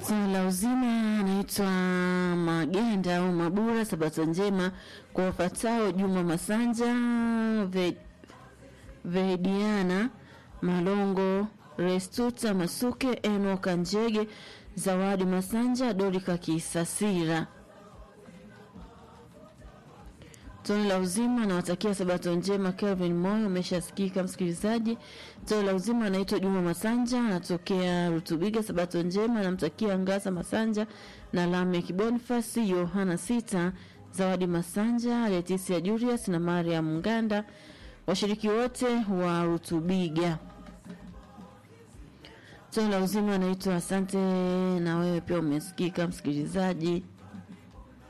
Swala la uzima anaitwa Magenda au Mabura. Sabato njema kwa wafatao: Juma Masanja, Ve, Vediana Malongo, Restuta Masuke, Enoka Njege, Zawadi Masanja, Dorika Kisasira. Tone la uzima anawatakia sabato njema. Kelvin Moyo umeshasikika msikilizaji. Tone la uzima anaitwa Juma Masanja, anatokea Rutubiga. Sabato njema anamtakia Ngasa Masanja na Lamek Bonifasi, Yohana Sita, Zawadi Masanja, Letisia Julius na Mariam Nganda, washiriki wote wa Rutubiga. Tone la uzima anaitwa asante, na wewe pia umesikika msikilizaji.